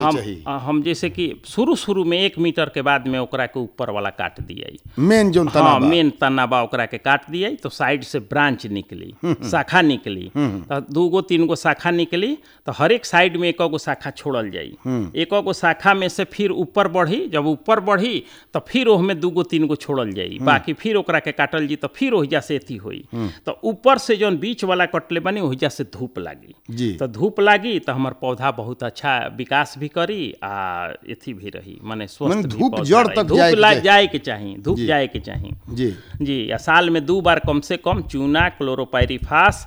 के चाहिए हम हम जैसे कि शुरू शुरू में एक मीटर के बाद में ओकरा के ऊपर वाला काट दिए मेन जोन तना हाँ बा मेन तना बा ओकरा के काट दिए तो साइड से ब्रांच निकली शाखा निकली तो दू गो तीन गो शाखा निकली तो हर एक साइड में एक गो शाखा छोड़ल जाई एक गो शाखा में से फिर ऊपर बढ़ी जब ऊपर बढ़ी तो फिर ओहमे दू गो तीन गो छोड़ल जाई बाकी फिर ओकरा के काटल जी तो फिर ओहिजा से एथी होई तो ऊपर से जौन बीच वाला कटले बनी ओहिजा से धूप लागी जी तो धूप लागी तो हमर पौधा बहुत अच्छा विकास भी करी आ एथी भी रही माने स्वस्थ माने भी धूप पौधा जड़ रही। तक धूप जाए के ला- चाही। जाए के चाही धूप जाए के चाही जी जी आ साल में दू बार कम से कम चूना क्लोरोपायरिफास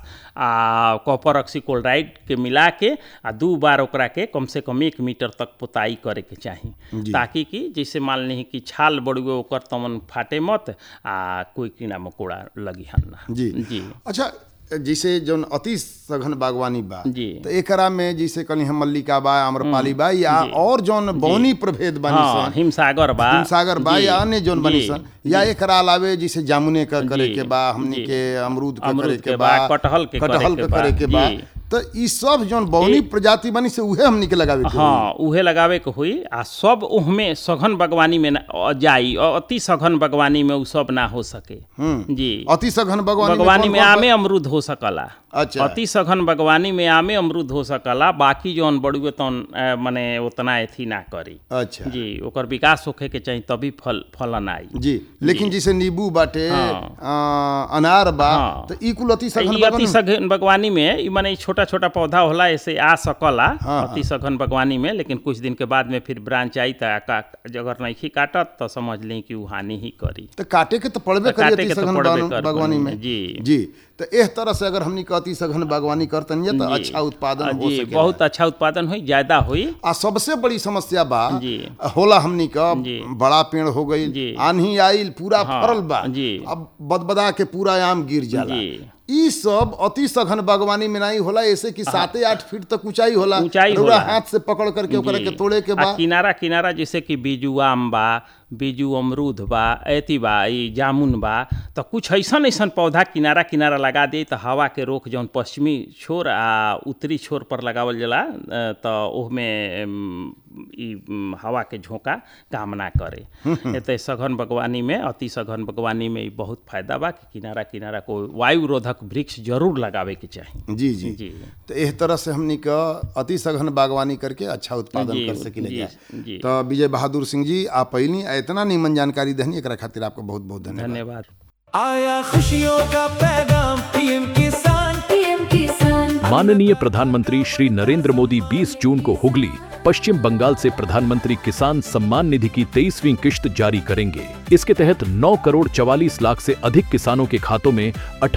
आ कॉपर ऑक्सीक्लोराइड के मिला के आ दू बार ओकरा के कम से कम एक मीटर तक पोताई करे के चाही ताकि कि जैसे मान ली कि छाल बड़ुए ओकर तमन फाटे मत आ कोई कीड़ा मकोड़ा लगी हन ना जी जी अच्छा जैसे जौन अति सघन बागवानी बा जी। तो एकरा में जैसे कली हम मल्लिका बा आम्रपाली बा या और जौन बौनी प्रभेद बानी हाँ सन हिमसागर बा हिमसागर बा जी, या अन्य जौन बनी जी, सन या एकरा अलावे जैसे जामुने का करे जी, के बा हमनी जी। के अमरूद का अमरूद करे के के बा, बा कटहल के करे कटहल के के बा, करे के बा जी। तो ई सब जौन बौनी प्रजाति बनी से उहे हमनी के लगावे के होई। हाँ उहे लगावे के हुई आ सब उहमे सघन बागवानी में ना अ, जाई और अति सघन बागवानी में उ सब ना हो सके जी अति सघन बागवानी बागवानी कौन- में कौन- आमे अमरूद हो सकला अच्छा अति सघन बागवानी में आमे अमरूद हो सकला बाकी जौन बड़ुए तौन अ, मने उतना एथी ना करी अच्छा जी ओकर विकास होखे के चाहिए तभी फल फलन आई जी लेकिन जैसे नींबू बाटे हाँ। आ, अनार बा हाँ। तो ई कुल अति सघन ई अति बागवानी सघन बागवानी में ई माने छोटा छोटा पौधा होला ऐसे आ सकला हाँ, अति सघन बागवानी में लेकिन कुछ दिन के बाद में फिर ब्रांच आई त का- अगर नहीं काटत तो समझ ली कि उ हानि ही करी तो काटे के तो पड़बे तो करी काटे अति के तो सघन पड़बे बागवानी- कर बागवानी बनी में में, जी। जी तो एह तरह से अगर हमनी के अति सघन बागवानी करतन तो जी। अच्छा उत्पादन हो जी सके बहुत अच्छा उत्पादन हुई ज्यादा हुई आ सबसे बड़ी समस्या बा जी। होला हमनी का जी। बड़ा पेड़ हो गई जी। आंधी आइल पूरा हाँ, फरल बा जी। अब बदबदा के पूरा आम गिर जाला जी। ई सब अति सघन बागवानी में नहीं होला ऐसे कि साते आठ फीट तक ऊंचाई होला ऊंचाई रउरा होला। हाथ से पकड़ करके ओकरा जी। के तोड़े के आ बा किनारा किनारा जैसे कि बीजू आम बा बीजू अमरूद बा ऐती बा ई जामुन बा तो कुछ ऐसन ऐसन पौधा किनारा किनारा लगा दे तो हवा के रोक जौन पश्चिमी छोर आ उत्तरी छोर पर लगावल जाला अ, तो ओहमे अम, ई अम, हवा के झोंका काम ना करे एते सघन बागवानी में अति सघन बागवानी में ई बहुत फायदा बा कि किनारा किनारा को वायु रोधक वृक्ष जरूर लगावे के चाही जी जी जी तो एह तरह से हमनी का अति सघन बागवानी करके अच्छा उत्पादन जी, कर सकिले जी, जा जी। तो विजय बहादुर सिंह जी आप पहली इतना नीमन जानकारी दहनी एकरा खातिर आपको बहुत बहुत धन्यवाद धन्यवाद आया खुशियों का पैगाम पीएम किसान पीएम किसान माननीय प्रधानमंत्री श्री नरेंद्र मोदी 20 जून को हुगली पश्चिम बंगाल से प्रधानमंत्री किसान सम्मान निधि की तेईसवीं किश्त जारी करेंगे इसके तहत 9 करोड़ 44 लाख से अधिक किसानों के खातों में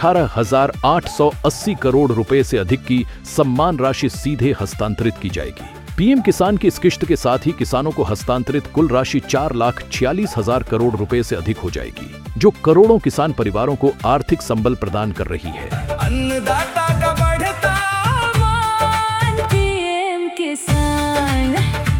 18,880 करोड़ रुपए से अधिक की सम्मान राशि सीधे हस्तांतरित की जाएगी पीएम किसान की इस किश्त के साथ ही किसानों को हस्तांतरित कुल राशि चार लाख छियालीस हजार करोड़ रुपए से अधिक हो जाएगी जो करोड़ों किसान परिवारों को आर्थिक संबल प्रदान कर रही है अन्नदाता का बढ़ता मान पीएम किसान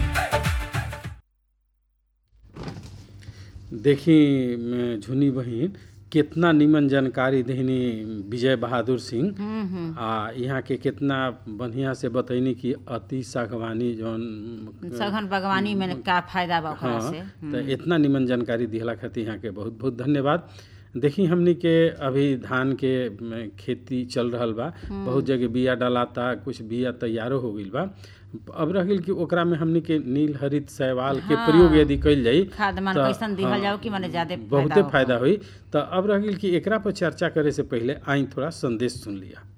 देखी म, झुनी बहिन कितना निमन जानकारी देहनी विजय बहादुर सिंह आ यहाँ के कितना बढ़िया से बतैनी कि अति सागवानी जौन सघन बागवानी में का फायदा बा ओकरा हाँ से तो इतना निमन जानकारी दिहला खातिर यहाँ के बहुत बहुत धन्यवाद देखी हमनी के अभी धान के म, खेती चल रहल बा बहुत जगह बिया डालाता कुछ बिया तैयारो हो गइल बा अब रह गइल कि ओकरा में हमनी के नील हरित शैवाल के प्रयोग यदि कइल जाई खाद मान त- कैसन दिहल हाँ, जाओ कि माने ज्यादा बहुते फायदा हुई तो अब रह गइल कि एकरा पर चर्चा करे से पहले आई थोड़ा संदेश सुन लिया